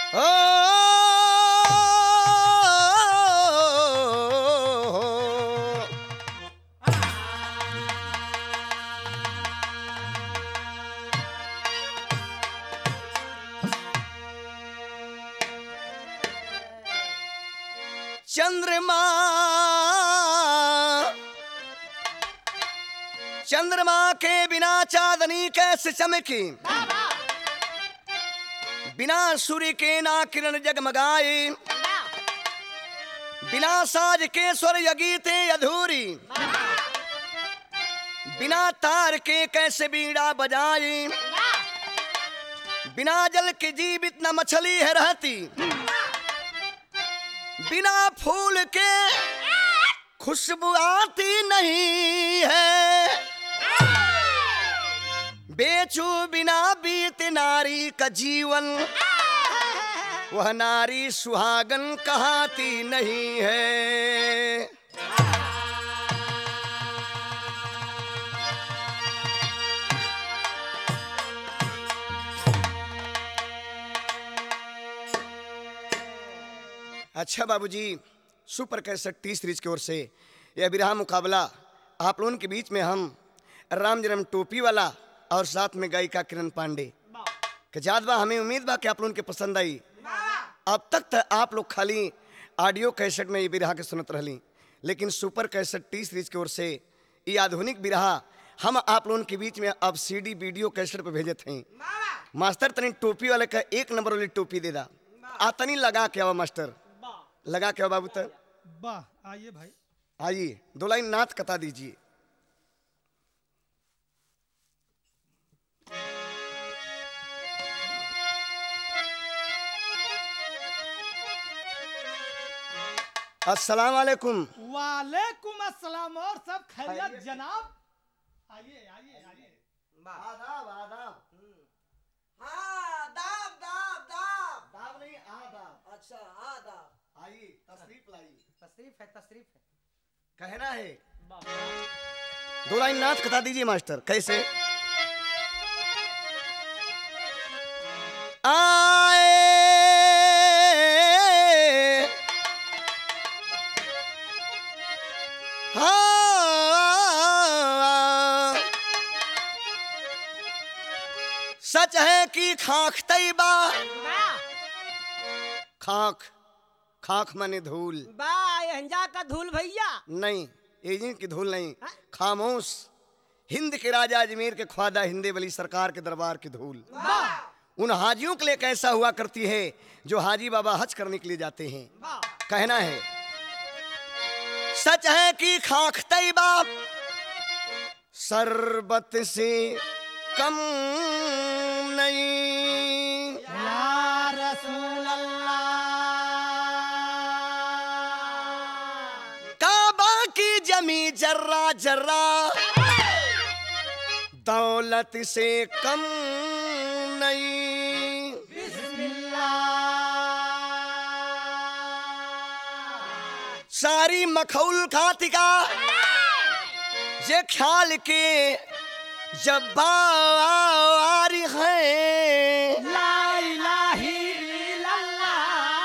चंद्रमा चंद्रमा के बिना चांदनी कैसे चमकी बिना सूर्य के ना किरण जगमगाए बिना साज के स्वर यगीते अधूरी बिना तार के कैसे बीड़ा बजाए बिना जल के जीवित न मछली है रहती बिना फूल के खुशबू आती नहीं है बेचू बिना बीत नारी का जीवन वह नारी सुहागन कहाती नहीं है अच्छा बाबूजी सुपर कैसेट टी सीरीज की ओर से यह विराह मुकाबला आप लोगों के बीच में हम राम जन्म टोपी वाला और साथ में गायिका किरण पांडे के जात बा हमें उम्मीद बा कि आप लोगों के पसंद आई अब तक तो आप लोग खाली ऑडियो कैसेट में ये बिरहा के सुनत रहली लेकिन सुपर कैसेट टी सीरीज की ओर से ये आधुनिक बिरहा हम आप लोगों के बीच में अब सीडी वीडियो कैसेट पे भेजत हैं मास्टर तनी टोपी वाले का एक नंबर वाली टोपी दे दा आ तनी लगा के आवा मास्टर लगा के आओ बाबू तक वाह आइए भाई आइए दो लाइन नाथ कता दीजिए अस्सलाम वालेकुम वालेकुम अस्सलाम और सब खैरियत जनाब आइए आइए आइए आदाब आदाब हाँ दाब दाब दाब दाब नहीं आदाब अच्छा आदाब आइए तशरीफ लाइए तशरीफ है तशरीफ है कहना है दो लाइन नाथ कता दीजिए मास्टर कैसे आए हाँ सच है कि खाक तैबा खाक खाक माने धूल बा यहंजा का धूल भैया नहीं एजेंट की धूल नहीं खामोश हिंद के राजा अजमेर के ख्वाजा हिंदे वली सरकार के दरबार की धूल उन हाजियों के लिए कैसा हुआ करती है जो हाजी बाबा हज करने के लिए जाते हैं कहना है सच है कि खाक तैबा शरबत से कम नहीं या रसूल अल्लाह काबा की जमी जर्रा जर्रा दौलत से कम नहीं सारी मखौल खातिका ये ख्याल के जब बारी है ला इलाही इल्लल्लाह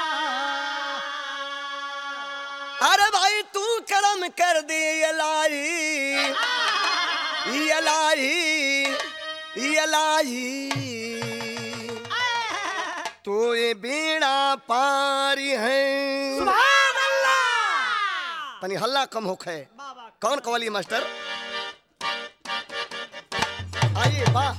अरे भाई तू करम कर दे ये लाई ये लाई ये लाई तो ये बेड़ा पारी है सुभान अल्लाह तनी हल्ला कम होख है कौन कवाली मास्टर आइए वाह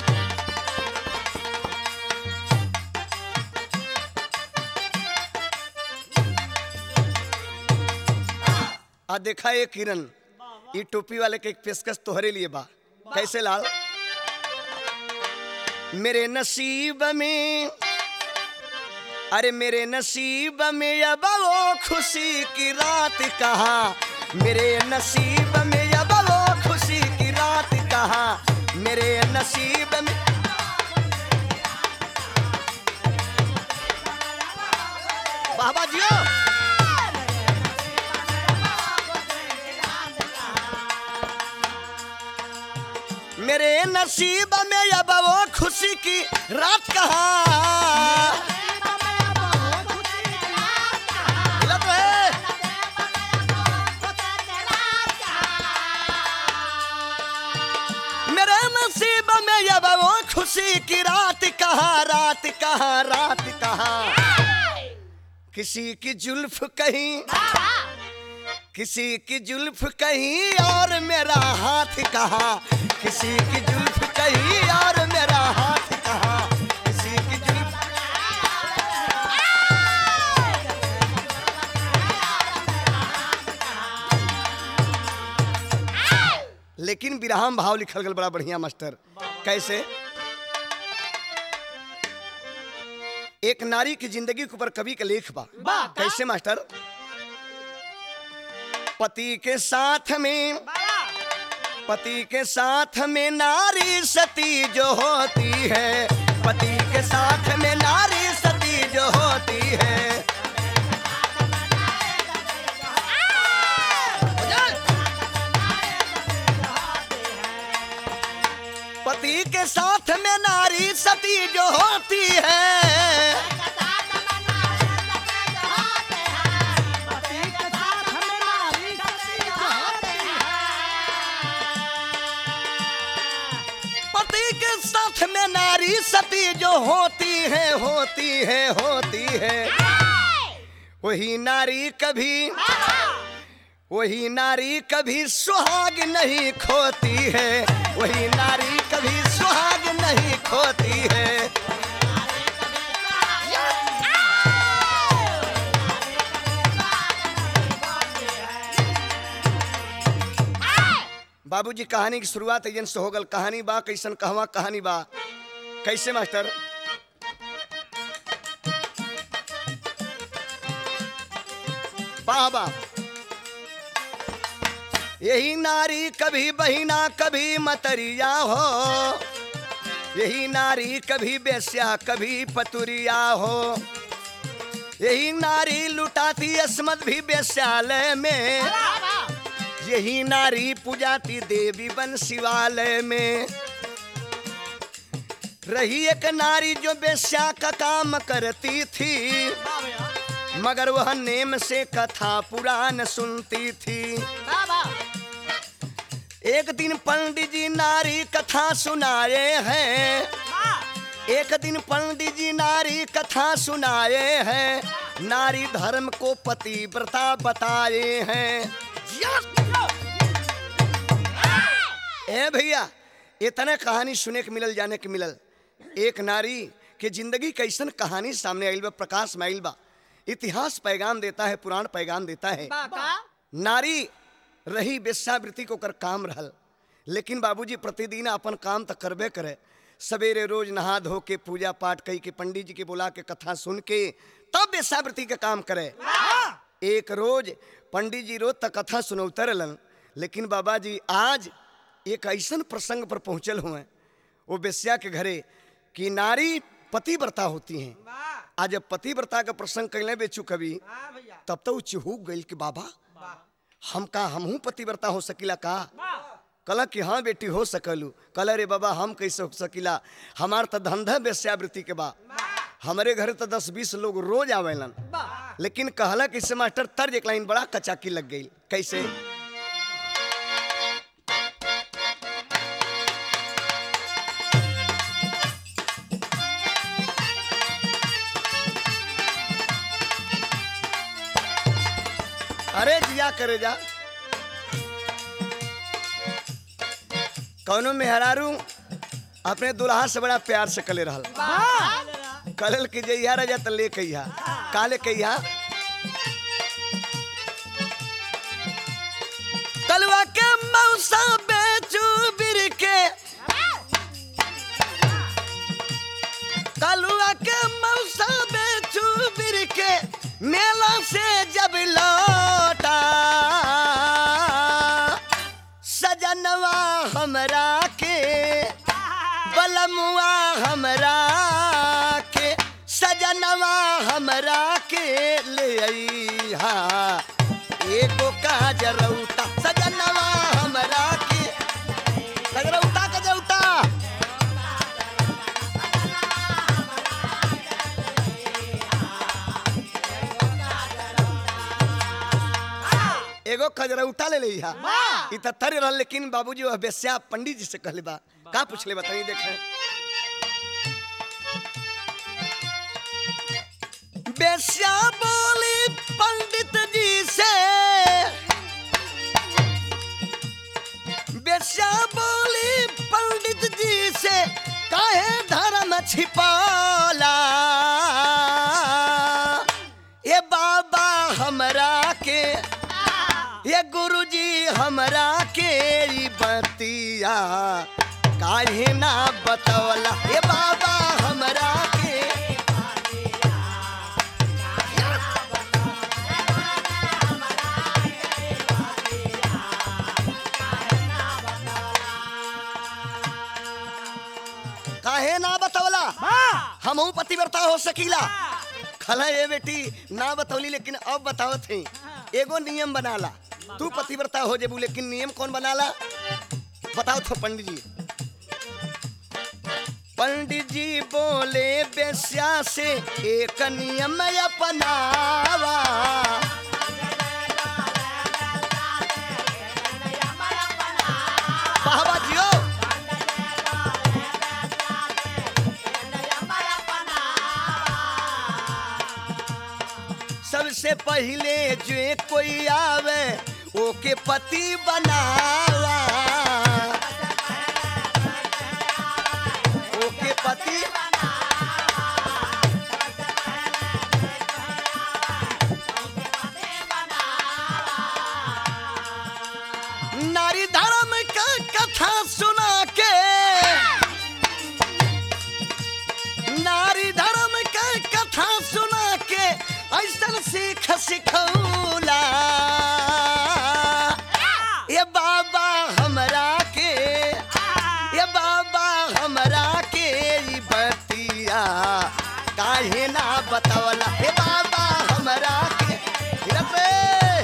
आ देखा ये किरण ये टोपी वाले के एक पेशकश तोहरे लिए बा कैसे लाल मेरे नसीब में अरे मेरे नसीब में अब वो खुशी की रात कहा मेरे नसीब में अब वो खुशी की रात कहा मेरे नसीब में बाबा जियो मेरे नसीब में अब वो खुशी की रात कहा मेरे नसीब में अब वो खुशी की रात कहाँ रात कहाँ रात कहाँ किसी की जुल्फ कहीं किसी की जुल्फ कहीं और मेरा हाथ कहाँ किसी की जुल्फ कहीं और मेरा हाथ कहाँ किसी की जुल्फ लेकिन विराम भाव लिखल गल बड़ा बढ़िया मास्टर कैसे एक नारी की जिंदगी के ऊपर कवि का लेख बा बा, कैसे मास्टर पति के साथ में पति के साथ में नारी सती जो होती है पति के साथ में नारी सती जो होती है पति के साथ में नारी सती जो होती है पति के साथ में नारी सती जो होती है होती है होती है वही नारी कभी वही नारी कभी सुहाग नहीं खोती है वही नारी कभी सुहाग नहीं खोती है बाबूजी कहानी की शुरुआत एजन से हो गल कहानी बा कैसन कहवा कहानी बा कैसे मास्टर वाह वाह यही नारी कभी बहिना कभी मतरिया हो यही नारी कभी बेस्या कभी पतुरिया हो यही नारी लुटाती अस्मत भी बेस्यालय में यही नारी पूजाती देवी बन शिवालय में रही एक नारी जो बेस्या का काम करती थी मगर वह नेम से कथा पुराण सुनती थी एक दिन पंडित जी नारी कथा सुनाए हैं एक दिन पंडित जी नारी कथा सुनाए हैं नारी धर्म को पतिव्रता बताए हैं ए भैया इतने कहानी सुने के मिलल जाने के मिलल एक नारी के जिंदगी कैसन कहानी सामने आइल बा प्रकाश में आइल बा इतिहास पैगाम देता है पुराण पैगाम देता है नारी रही वेश्यावृत्ति को कर काम रहल लेकिन बाबूजी प्रतिदिन अपन काम तो करबे करे सवेरे रोज नहा धो के पूजा पाठ कई के पंडित जी के बुला के कथा सुन के तब वेश्यावृत्ति का काम करे एक रोज पंडित जी रोज तक कथा सुनौते रहलन लेकिन बाबा जी आज एक ऐसन प्रसंग पर पहुंचल हुए वो बेस्या के घरे कि नारी पतिव्रता होती हैं आज जब पतिव्रता का प्रसंग कैले बेचू कभी तब तो उ चिहूक गई कि बाबा हम का हमहू पतिव्रता हो सकिला का कल कि हाँ बेटी हो सकलू कल रे बाबा हम कैसे हो सकिला हमार तो धंधा वेश्यावृत्ति के बा हमारे घरे तो दस बीस लोग रोज आवेलन लेकिन कहला कि इससे मास्टर तर्ज एक लाइन बड़ा कचाकी लग गई कैसे अरे जिया करे जा कौनो मेहरारू अपने दुल्हा से बड़ा प्यार से कले रहल कलल के जइया राजा त ले कहिया काले कहिया कलवा के मौसा बेचू बिर के कलवा के मौसा बेचू बिर के मेला से जब लौटा सजनवा हमरा के बलमुआ हमरा के सजनवा हमरा के ले अइहा एगो काजरौता सजनवा हमरा के सजरौता कजौता एगो खजरा उठा ले लिहा वाह। इ त तर रहल लेकिन बाबूजी वह बेस्या पंडित जी से कहले बा का पूछले बताई देखे बेस्या बोली पंडित जी से बेस्या बोली पंडित जी से काहे धर्म छिपाला ये बाबा हमरा के ये गुरुजी हमरा के ई बतिया काहे ना बतवला ये बाबा हमरा के काहे ना बतवला वाह हमहू पतिव्रता हो सकीला खला ये बेटी ना बतौली लेकिन अब बताओ थे एगो नियम बनाला तू पतिव्रता हो जेबू लेकिन नियम कौन बनाला बताओ तो पंडित जी पंडित जी बोले बेस्या से एक नियम अपनावा बाबा जियो सबसे पहले जो कोई आवे ओके पति बनावा ओके पति नारी धर्म का कथा सुना के नारी धर्म का कथा सुना के ऐसन सीख सिखौला ये बाबा हमरा के ये बाबा हमरा के ई बतिया काहे ना बतवला हे बाबा हमरा के हिरत रे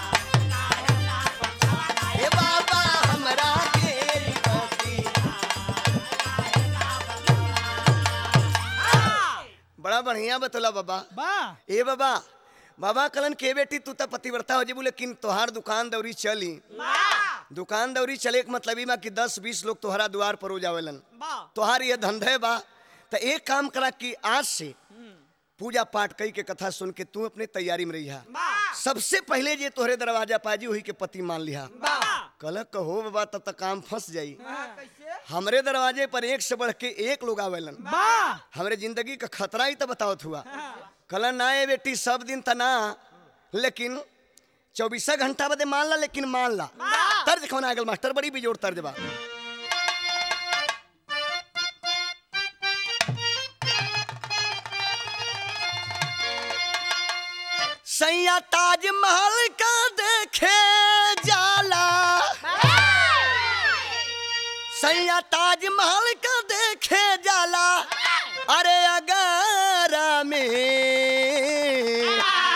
हे बाबा हमरा के ई बतिया बड़ा बढ़िया बतौला बाबा वाह ए बाबा बाबा कलन के बेटी तू तो पतिव्रता हो जेबू लेकिन तोहार दुकान दौरी चली दुकान दौरी चले के मतलब ई बा कि दस बीस लोग तोहरा द्वार पर हो जावेलन तोहार ये धंधे बा तो एक काम करा कि आज से पूजा पाठ कई के कथा सुन के तू अपने तैयारी में रहिहा सबसे पहले जे तोहरे दरवाजा पाजी वही के पति मान लिहा कल कहो बाबा तब तक काम फंस जाई हमरे दरवाजे पर एक से बढ़ के एक लोग आवेलन वाह हमरे जिंदगी का खतरा ही तो बतावत हुआ कल ना ये बेटी सब दिन त ना लेकिन चौबीसा घंटा बदे मान ला लेकिन मान ला तर्ज कौन आगल मास्टर बड़ी बिजोड़ तर्ज बा सैया ताजमहल का देखे जाला सैया ताजमहल का देखे जाला अरे अगारा में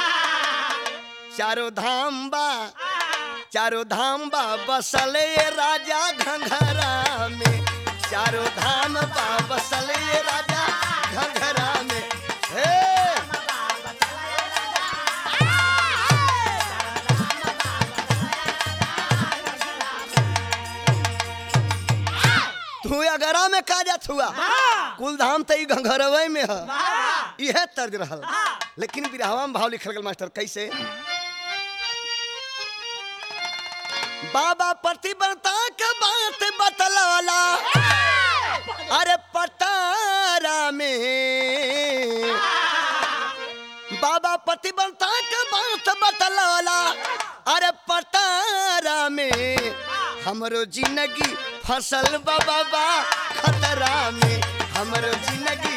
चारों धाम बा चारों धाम बा बसले राजा घंघरा में चारों धाम बा बसले राजा घंघरा में हे तू अगरा में का जात हुआ कुल धाम तो ई घंघरवे में है यह तर्ज रहल लेकिन बिरहवा में भाव लिखल गल मास्टर कैसे बाबा प्रतिबद्धता के बात बतलाला अरे पटारा में बाबा प्रतिबद्धता के बात बतलाला अरे पटारा में हमरो जिंदगी फसल बा बाबा खतरा में हमरो जिंदगी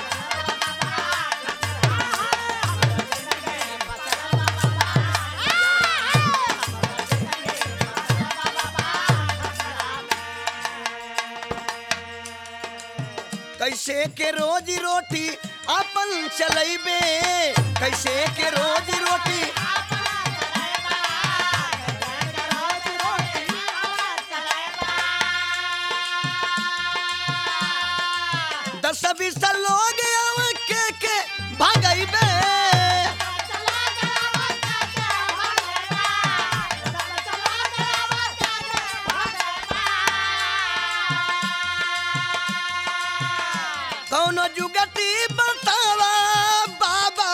कैसे के रोजी रोटी अपन चलैबे कैसे के रोजी रोटी दस बीस लोग आव के के भागैबे कौनो जुगती बतावा बाबा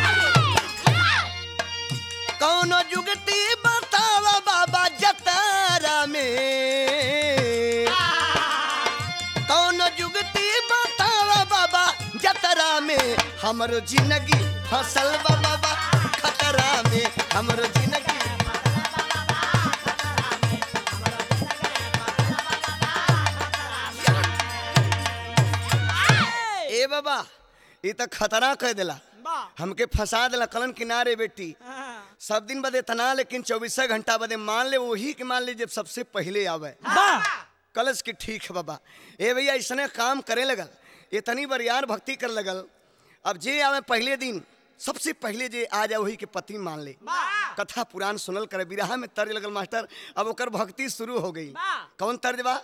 कौनो जुगती बतावा बाबा जतारा में कौनो जुगती बतावा बाबा जतरा में हमरो जिंदगी फसल बा बाबा खतरा में हमरो जिंदगी ए बाबा ये तो खतरा कह दिला हमके फंसा दिला कलन किनारे बेटी सब दिन बदे तना लेकिन चौबीस घंटा बदे मान ले वही के मान ले जब सबसे पहले आवे कलश की ठीक है बाबा ए भैया इसने काम करे लगल इतनी बार यार भक्ति कर लगल अब जे आवे पहले दिन सबसे पहले जे आ जाए वही के पति मान ले कथा पुराण सुनल करे बिरहा में तर्ज लगल मास्टर अब ओकर भक्ति शुरू हो गई कौन तर्ज बा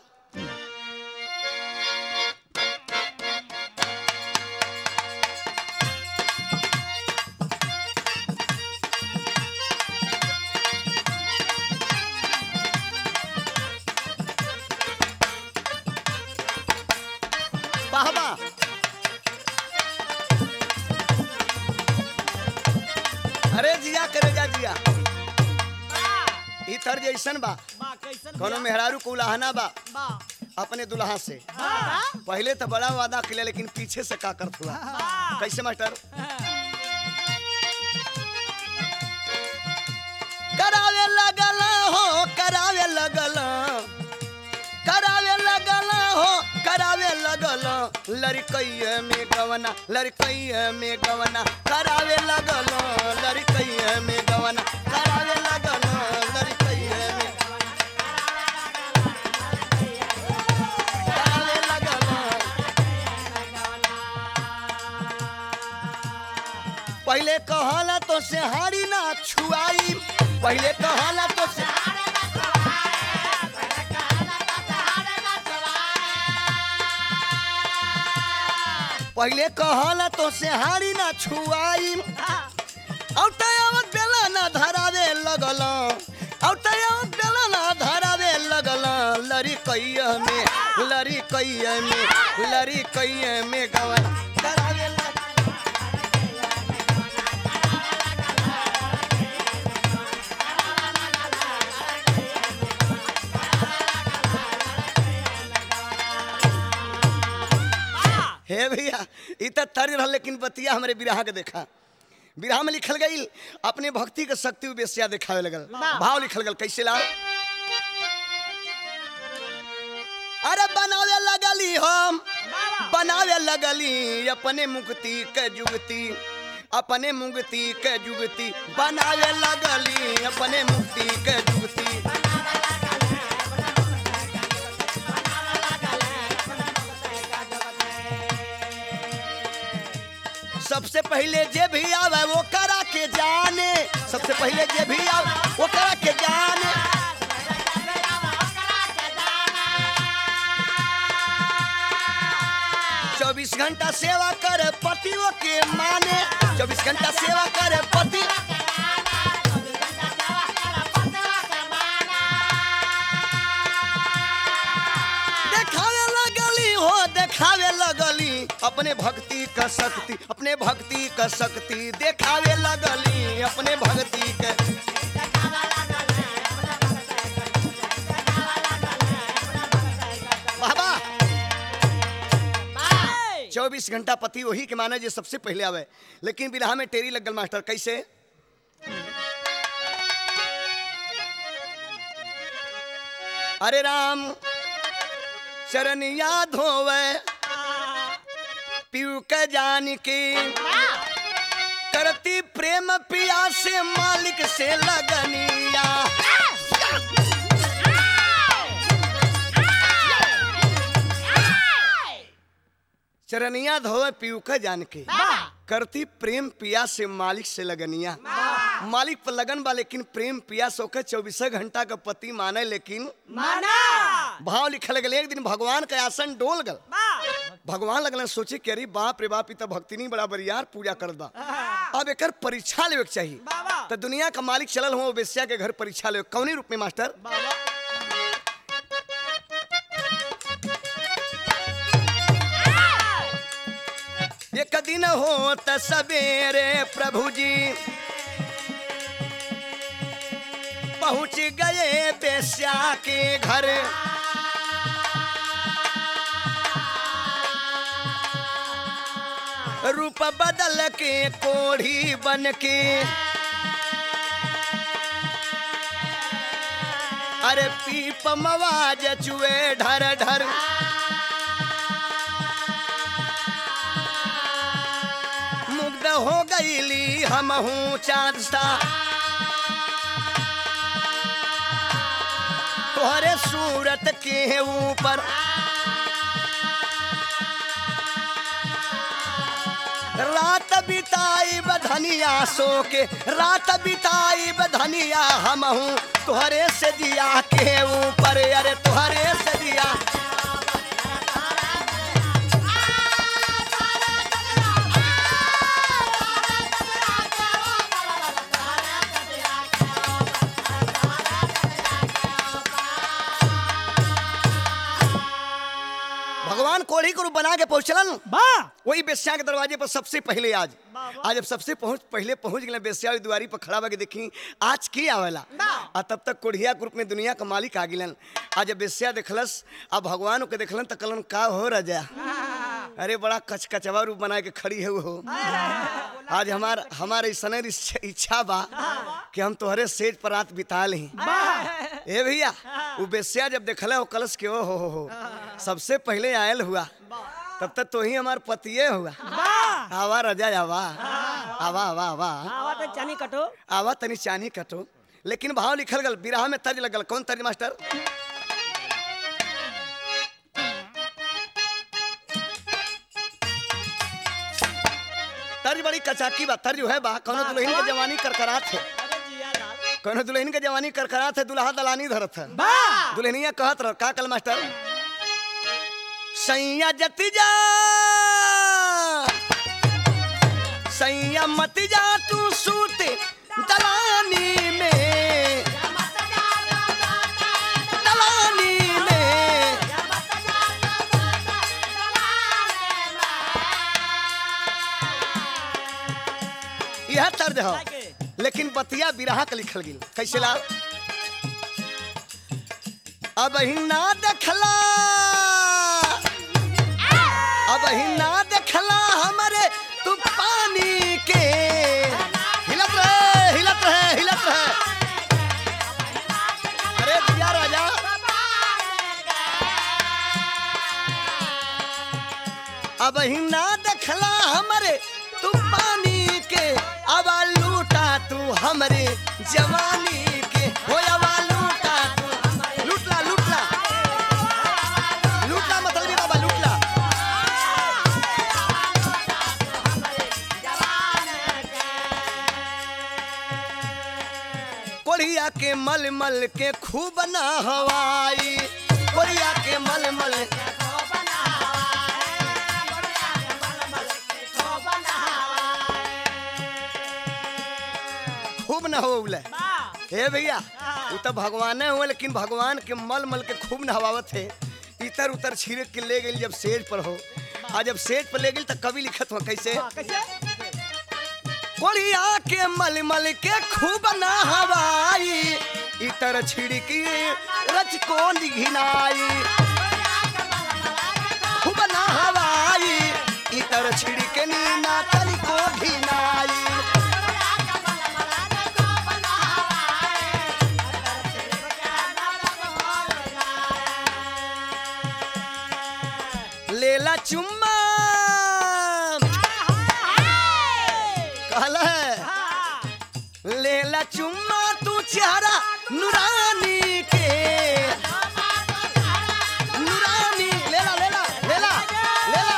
वाह वाह अरे जिया करे जा जिया ई तर्ज ऐसन बा कोनो मेहरारू को उलाहना बा अपने दुल्हा से पहले तो बड़ा वादा किया लेकिन पीछे से का करत हुआ कैसे मास्टर करावे लगल हो करावे लगल करावे लगल हो करावे लगल लड़कैया में गवना लड़कैया में गवना करावे लगल लड़कैया में गवना करावे लगल लड़कैया में करावे लगल पहले कहला तो से हारी ना छुआई पहले कहला तो से पहले कहला तो से हारी ना छुआई औटावत बेला ना धरावे लगल औटावत बेला ना धरावे लगल लरी कैया में लरी कैया में लरी कैया में गवन धरावे लगल हे भैया ई त तर्ज रहल लेकिन बतिया हमरे बिरहा के देखा बिरहा में लिखल गई अपने भक्ति के शक्ति बेसिया दिखावे लगल भाव लिखल गल कैसे ला अरे बनावे लगली हम बनावे लगली अपने मुक्ति के जुगती अपने मुक्ति के जुगती बनावे लगली अपने मुक्ति के जुगती सबसे पहले जे भी आवे वो करा के जाने सबसे पहले जे भी आवे वो करा के जाने चौबीस घंटा सेवा करे पतियों के माने चौबीस घंटा सेवा करे पति देखावे लगली हो देखावे लगली अपने भक्ति का शक्ति अपने भक्ति का शक्ति देखावे लगली अपने भक्ति के बाबा चौबीस घंटा पति वही के माने जे सबसे पहले आवे लेकिन बिरहा में टेरी लगल मास्टर कैसे अरे राम चरनिया धोवे पीऊ के जान के करती प्रेम पिया से मालिक से लगनिया चरनिया धोवे पीऊ के जान के करती प्रेम पिया से मालिक से लगनिया मालिक पर लगन बा लेकिन प्रेम पिया सो के चौबीस घंटा का पति माने लेकिन भाव लिखल गल एक दिन भगवान का आसन डोल गल भगवान लगल सोचे कि अरे बाप रे बाप ई तो भक्ति नहीं बड़ा बरियार पूजा करत बा अब एकर परीक्षा लेवे के चाहिए तो दुनिया का मालिक चलल हो बेस्या के घर परीक्षा लेवे कौनी रूप में मास्टर दिन होत सवेरे प्रभु जी पहुंच गए बेस्या के घर रूप बदल के कोढ़ी बन के अरे पीप मवाज चुए ढर ढर मुग्ध हो गईली हम हूँ चांद सा तोहरे सूरत के ऊपर रात बिताई बधनिया सो के रात बिताई बधनिया हम हूँ तोहरे से दिया के ऊपर अरे तोहरे से दिया भगवान कोढ़ी को रूप बना के पहुंचलन बा वही बेस्या के दरवाजे पर सबसे पहले आज वाह, आज जब सबसे पहुंच पहले पहुंच गए बेस्या वाली दुआरी पर खड़ा होके देखी आज की आवेला वाह। आ तब तक कोढ़िया ग्रुप में दुनिया का मालिक आ गिलन आज जब बेस्या देखलस अब भगवान के देखलन त कलन का हो रजा अरे बड़ा कचकचवा रूप बना के खड़ी है वो आज हमार हमारे सने इच्छा बा कि हम तोहरे सेज पर रात बिता ली ए भैया वो बेस्या जब देखला हो कलश के ओ हो हो हो सबसे पहले आयल हुआ तब तक तो ही हमार पतिये हुआ आवा रजा आवा आवा आवा आवा आवा तो चनी कटो आवा तनी चानी कटो लेकिन भाव लिखल गल बिरहा में तर्ज लगल कौन तर्ज मास्टर तर्ज बड़ी कचाकी बा तर्ज है बा कौनो दुल्हन के जवानी करकरात है अरे जिया लाल कौनो दुल्हन के जवानी करकरात है दुल्हा दलानी धरत है बा दुल्हनिया कहत रह का कल मास्टर सैया जति जा सैया मत जा तू सूते दलानी में दलानी में यह तर्ज है लेकिन बतिया बिरहा के लिखल गिल कैसे ला अब ही ना देखला अब ही ना देखला हमारे तू पानी के हिलत रहे हिलत रहे हिलत रहे अरे दिया राजा अब ही ना देखला हमारे तू पानी के अब लूटा तू हमरे जवानी के हो अब लूटा तू लूटला लूटला लूटला मतलब ये बाबा लूटला कोरिया के मल मल के खूब ना हवाई कोरिया के मल मल खूब ना हो उले हे भैया वो तो भगवाने हुए लेकिन भगवान के मल मल के खूब नहवावत है इतर उतर छिड़क के ले गई जब सेज पर हो आ जब सेज पर ले गई तो कवि लिखत हो कैसे कैसे कोड़िया के मल मल के खूब ना हवाई इतर छिड़की रच को घिनाई खूब ना हवाई इतर छिड़के नीना तल को घिनाई लेला चुम्मा कहला है लेला चुम्मा तू चेहरा नूरानी के नूरानी लेला लेला लेला लेला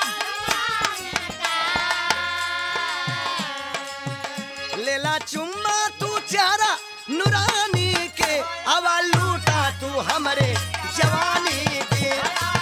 लेला चुम्मा तू चेहरा नूरानी के आवा लूटा तू हमरे जवानी के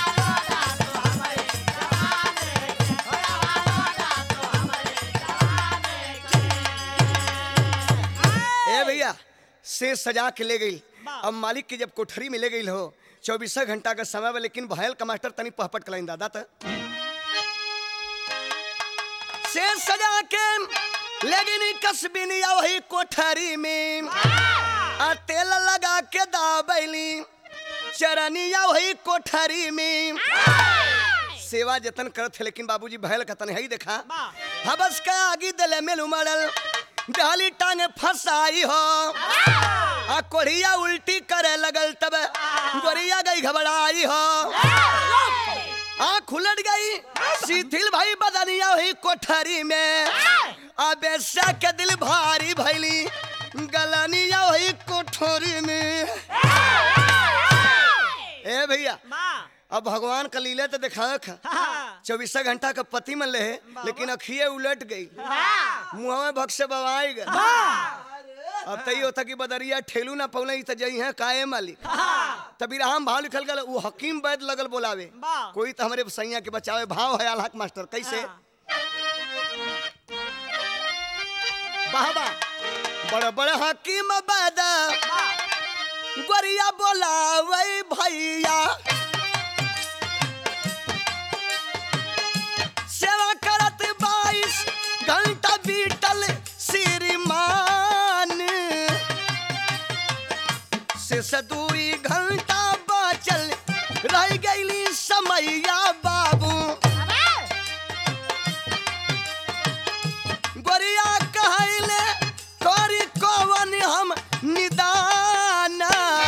ए भैया से सजा के ले गई अब मालिक की जब कोठरी में ले गई हो चौबीस घंटा का समय बा लेकिन भयल का मास्टर तनी पहपट कलाइन दादा त से सजा के लेकिन कसबिनिया वही कोठरी में आ तेल लगा के दाबैली चरनिया वही कोठरी में सेवा जतन करत थे लेकिन बाबूजी भयल कतन है देखा हबस का आगी दले में उमड़ल डाली टांग फसाई हो आ कोढ़िया उल्टी करे लगल तब गोरिया गई घबराई हो आँख उलट गई शिथिल भाई बदनिया हुई कोठरी में आ बेसा के दिल भारी भैली गलनिया हुई कोठरी में ए भैया अब भगवान का लीला तो देखा चौबीसा घंटा का पति मन ले लेकिन अखिए उलट गई मुंह में भक्से बवाई गए अब तई होता कि बदरिया ठेलू ना पौले त जई है काहे मालिक तभी राम भाव लिखल गल वो हकीम वैद लगल बोलावे वाह। कोई तो हमरे सैया के बचावे भाव है अलहक मास्टर कैसे वाह वाह बड़ बड़ हकीम वैद गोरिया बोलावे भैया सेवा करत बाईस घंटा बीतल श्रीमान से दुई घंटा बचल रह गईली समैया बाबू गोरिया कहले करी कवन हम निदान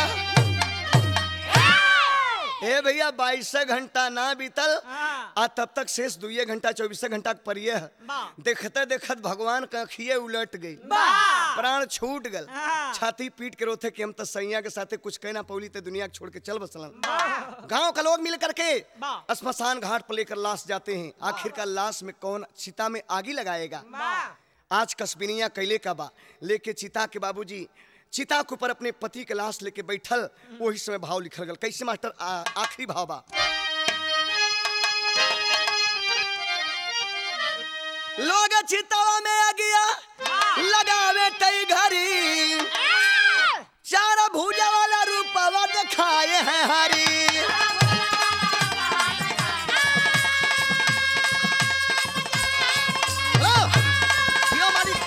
ए भैया बाईस घंटा ना बीतल आ तब तक शेष दुइये घंटा चौबीस घंटा के परिये है वाह। देखते देखत भगवान का अखिए उलट गई प्राण छूट गल हाँ। छाती पीट के रोथे कि हम तो सैया के साथे कुछ कहना पौली ते दुनिया के छोड़ के चल बसलन गांव का लोग मिल करके वाह। स्मशान घाट पर लेकर लाश जाते हैं आखिर का लाश में कौन चिता में आगी लगाएगा आज कस्बिनिया कैले का बा लेके चिता के बाबूजी चिता के ऊपर अपने पति के लाश लेके बैठल वही समय भाव लिखल गल कैसे मास्टर आ- आखिरी भाव बा लोग चितवा में आ गया लगावे तई घरी चार भूजा वाला रूपवा दिखाए हैं हरी हेलो यो मालिक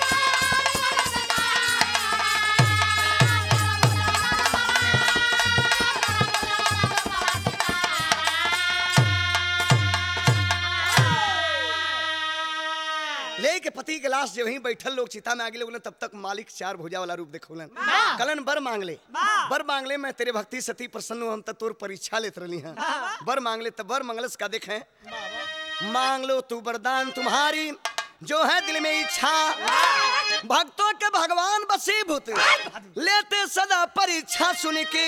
लेके पति के लाश जो वहीं बैठल लोग चिता में आगे लोग तब तक मालिक चार भुजा वाला रूप देखौलन कलन बर मांग ले बर मांग ले मैं तेरे भक्ति सती प्रसन्न हूं, हम तो तोर परीक्षा लेत रही हैं बर मांग ले तब बर मंगलस का देखें मांग लो तू वरदान तुम्हारी जो है दिल में इच्छा भक्तों के भगवान बसीभूत लेते सदा परीक्षा सुन के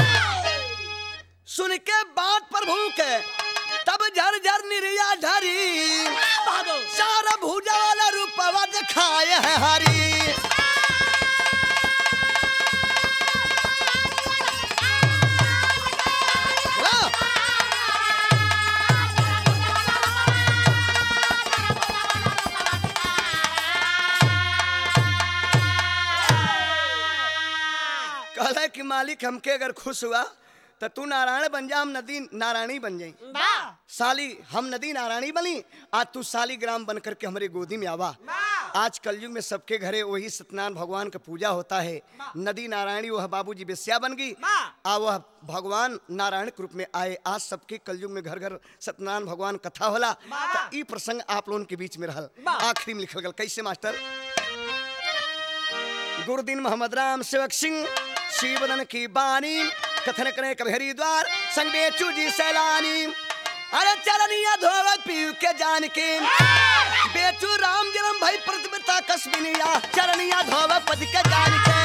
सुन के बात प्रभु के तब झर झर निर्या ढरी सारा भूजा वाला रूपवा दिखाए है हरी हेलो? कहला कि मालिक हमके अगर खुश हुआ तो तू नारायण बन जा हम नदी नारायणी बन जाई साली हम नदी नारायणी बनी आज तू साली ग्राम बन करके हमारे गोदी में आवा आज कलयुग में सबके घरे वही सत्यनारायण भगवान का पूजा होता है नदी नारायणी वह बाबूजी बेस्या बन गई आ वह भगवान नारायण के रूप में आए आज सबके कलयुग में घर घर सत्यनारायण भगवान कथा होला तो ई प्रसंग आप लोगन के बीच में रहल आखिरी में लिखल गल कैसे मास्टर गुरुदीन मोहम्मद राम सेवक सिंह शिवदन की बानी कथन करे कभी हरिद्वार संग बेचू जी सैलानी अरे चरनिया धोव पीयू के जान के बेचू राम जन्म भाई प्रतिभा कश्मीनिया चरनिया धोव पद के जान के